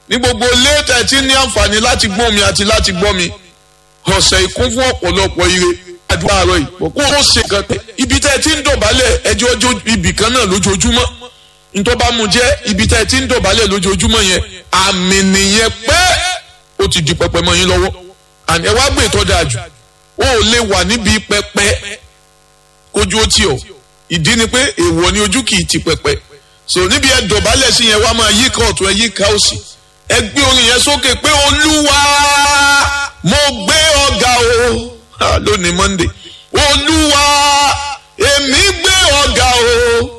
ní gbogbo léètẹ̀ tí ní àǹfààní láti gbọ́ mi àti láti gbọ́ mi ọ̀sẹ̀ ìkún fún ọ̀pọ̀lọpọ̀ ire àdúrà àárọ̀ yìí kó o ṣe kan pé ibi tẹ́ ẹ ti ń dọ̀bálẹ̀ ẹjọ́ ọjọ́ ibì kan náà lójoojúmọ́ nítorí bá mu jẹ́ ibi tẹ́ ẹ ti ń dọ̀bálẹ̀ lójoojúmọ́ yẹn àmì nìyẹn pé ó ti di pẹpẹ mọ́ yín lọ́wọ́ àní ẹ wá gbé ìtọ́ dáa jù ó lè wà níbi pẹpẹ kójú ó tì ọ́ ìdí ni pé èèwọ̀ ni ojú kì í ti pẹpẹ so níbi ẹ dọ̀bálẹ̀ sí yẹn wá máa yí ká ọ̀tún ẹ yí ká òsì ẹ gbé orin yẹn sókè pé olúwa mo gbé ọ̀gá o lónìí monday olúwa èmi gbé ọ̀gá o